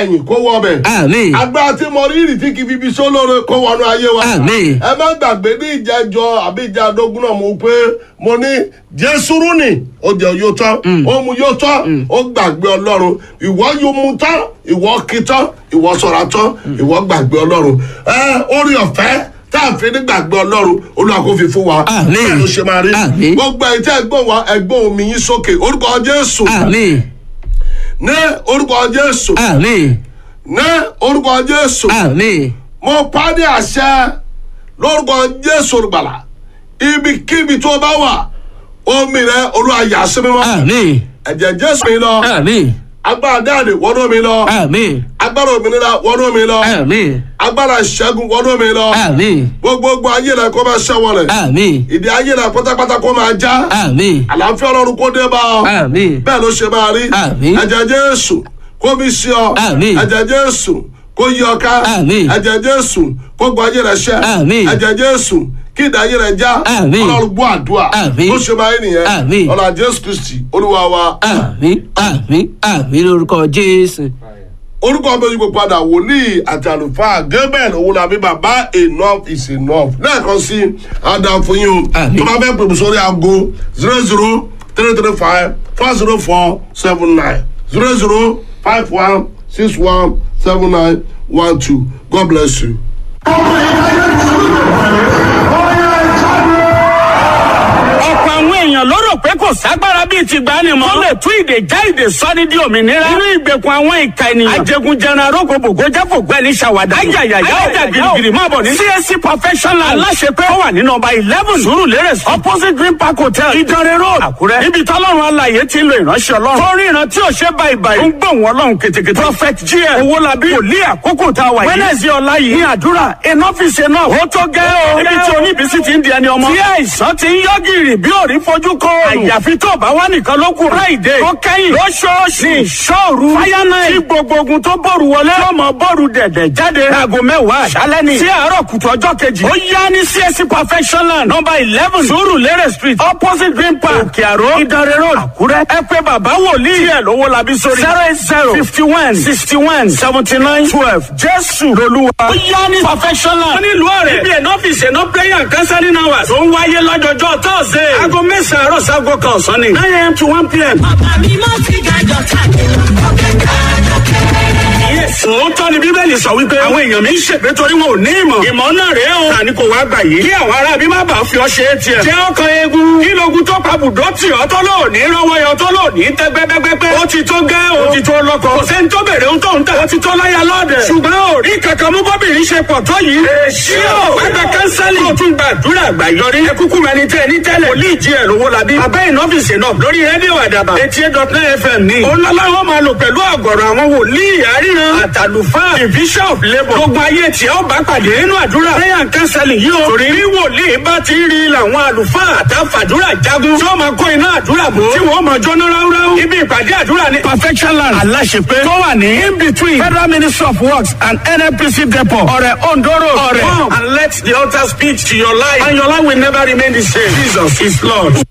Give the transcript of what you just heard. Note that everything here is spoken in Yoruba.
ẹ̀yìn kó wọ ọbẹ̀ àmín agbára tí mo rí ìrì tí kì í fi ibi sólóore kó wọnú ayé wa Àmín. ẹ má gbàgbé ní ìjẹjọ àbí ìjà àdógún náà mo pé mo ní jésù rúnì ó jẹ yóò tán ó mu yóò tán ó gbàgbé ọlọ́run ìwọ yóò mu tán ìwọ kí tán ìwọ sọ̀rọ̀ tán ìwọ gbàgbé ọlọ́run ẹ orí ọ̀fẹ́ tá a fi ní gbàgbé ọlọ́run olúwa kò fi fún wa Àmín. bẹ́ẹ̀ ló ṣe máa rí Àmín. gbogbo ẹ̀ tí ẹgbọ́n wa ẹgbọ́n omi yín sókè orúkọ jésù àmín ní orúkọ jésù àmín ní orúkọ jésù àmín mo pàdé àṣẹ lórúkọ jésù olùgbàlà ibikíbi tó bá wà omi rẹ olúwa yà sí mi mọ́ àmín ẹ̀jẹ̀ jésù mi lọ àmín agbára dáàdì wọnú mi lọ àmín agbára òmìnira wọnú mi lọ àmín agbára ìṣẹ́gun wọnú mi lọ àmín gbogbogbò ayé rẹ kó máa ṣẹ́wọ̀lẹ̀ àmín ìdí ayé rẹ pátápátá kó máa já àmín àlàáfíà ọlọ́run kó dé bá ọ àmín bẹ́ẹ̀ ló ṣe máa rí Àmín. ẹ̀jẹ̀ jésù kó mi sí ọ Àmín. ẹ̀jẹ̀ jésù kó yí ọ ká Àmín. ẹ̀jẹ̀ jésù kó gbọ́ ayé rẹ ṣẹ́ Àmín. ẹ̀jẹ̀ jésù kí ìdá ayé rẹ já Àmín. ọlọ́run gbọ́ àdúrà Àmín. ló ṣe máa rí nìyẹn Àmín. ọlọ́run jésù kristi olúwa wa àmín àmín àmín lórúkọ jésù. orúkọ ọmọ yìí padà wòlíì àti àlùfáà gabriel owólabí bàbá enough is enough lẹ́ẹ̀kan sí adam fún yín o Àmín. tó bá fẹ́ pèmí sórí aago zero zero three three five four zero four seven nine zero zero five one six one seven nine one two god bless you. ọ̀pọ̀ àwọn èèyàn ló rò pé kò ságbára bíi ti gbani mọ́. tó lè tú ìdè já ìdè sọ́ni di òmìnira. nínú ìgbèkùn àwọn ìka ènìyàn. ajẹgunjẹran arógo bògó jẹ́fò gbẹ́ni ṣàwádà. ayayaya ọjà girigiri máa bọ̀ ní. csc professional aláṣepẹ́ ó wà ní nọmba eleven sùúrù lérè sí. opposite green park hotel ìdánrẹ́ road àkúrẹ́. níbi tọ́lọ́run alàyè ti ń lo ìránṣẹ́ ọlọ́run. tó rí ìran tí ò ṣe báyìí báyìí. ń gbọ̀n wọn lọ́hùn kètèkètè. prophet gm owólabí wòlíì àkókò tá a wà yìí. wẹ́nẹ̀sì ọ̀la yìí ní àdúrà enough is enough. ó tó gẹ́ o. níbi tí oníbísí ti ń di ẹni ọmọ. tí àìsàn ti ń yọ gìrì bí òrí fojú kọ. àyàfi tó bá wà nìkan ló kù. friday tó kẹ́yìn lóṣooṣù ní ìṣòru. fire night tí gbogbo ogun tó bòrù wọlé. tó mọ bòrù dẹ̀dẹ̀ jáde. aago mẹ́wàá àṣálẹ́ ni. sí àárọ̀ kùtù ọjọ́ kejì. ó yá ní csc perfectional number eleven sùúrù lérè street opposite green park òkè àró ìdánrẹ́ road àkúrẹ́. ẹ pé bàbá wòlíì ẹ̀ lówó labí sórí. zero eight zero fifty one sixty one seventy nine twelve jésù lolúwa. ó yá ní perfectional. wọ́n ní ìlú ọ̀rẹ́. ibi ẹ̀ ọ́fíìsì ẹ̀ náà prayer and counseling hours. tó ń wáyé lọ́jọ́jọ́ tọ́sídẹ̀ẹ́. aago mẹ́sàn-án àárọ̀ sago kan ọ̀sán ni. nine a.m. to one p.m. Bàbá mi mọ́ ti gàjọ káàkiri ọ̀kẹ́ káàkiri. Yes. Òótọ́ ni Bíbélì sọ wípé àwọn èèyàn mi ń ṣègbé torí wọn ò ní ìmọ̀. Ìmọ̀ náà rèé o. Tani kò wá gbà yìí. Kí àwọn ará bí má bàa fi ọ ṣe é tiẹ̀. Jẹ́ ọkàn eegun. Kí logun tó pa bùdó tì ọ́ tó lò ní rọ́wọ́ yọ tó lò ní tẹ́ gbẹ́gbẹ́gbẹ́. Ó ti tó gẹ́ o. Ó ti tó lọ́kọ. Kò sẹ́ni tó bèrè ohun tó ń tà. Ó ti tó láyà lọ́dẹ̀. Ṣùgbọ́n ò rí kankan mú bọ́bìnrin ṣe pọ̀ tó yìí. Èsì o. Gbàgbà kánsálì. Ó tún gba àdúrà àgbà yọrí. Ẹ kúkú mẹni tẹ́ ní tẹ́lẹ̀. Wòlíì jí ẹ̀ lówó labí. Abẹ́ ìnọ́fíìsì náà lórí rédíò àdàbà. Eighty eight dot nine FM ní. Olọ́láwọ́ máa lò pẹ̀lú àgọ̀rọ̀ àwọn wòlíì àríran. Àtàlùfáà division of labour. Gbogbo ayé tí ó bá pàdé nínú àdúrà. Prayer and counseling yìí o. Torí bí wòlíì bá ti rí làwọn àlùfáà àtàfàdúrà jagun. Tí wọ́n máa kó iná àdúrà bò. Tí wọ́n máa jóná ráúráú. Ibi ìpàdé àdúrà ní perfection land. Aláṣepé. Tó wà ní in between Federal Ministry of Works and NNPC depot. Ọ̀rẹ́ Ondoro. Ọ̀rẹ́. Come and let the altar speak to your life. And your life will never remain the same. Jesus is Lord.